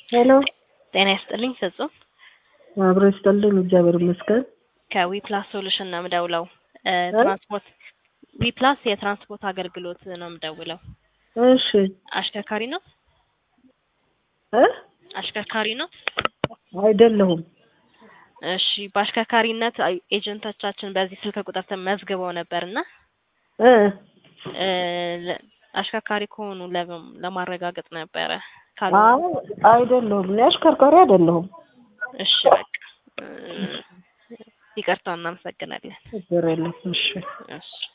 ሄሎ ጤና ይስጥልኝ ፍጹም አብሮ ይስጥልኝ። እግዚአብሔር ይመስገን። ከዊፕላስ ሶሉሽን ነው የምደውለው። እ ትራንስፖርት ዊፕላስ የትራንስፖርት አገልግሎት ነው የምደውለው። እሺ አሽከርካሪ ነው እ አሽከርካሪ ነው። አይደለሁም። እሺ በአሽከርካሪነት አይ- ኤጀንቶቻችን በዚህ ስልክ ቁጥር ተመዝግበው ነበርና እ እ ለ- አሽከርካሪ ከሆኑ ለም- ለማረጋገጥ ነበረ። ካሉ አይ አይደለሁም። እኔ አሽከርካሪ አይደለሁም። እሺ በቃ እ ይቅርታ እናመሰግናለን። ችግር የለም። እሺ እሺ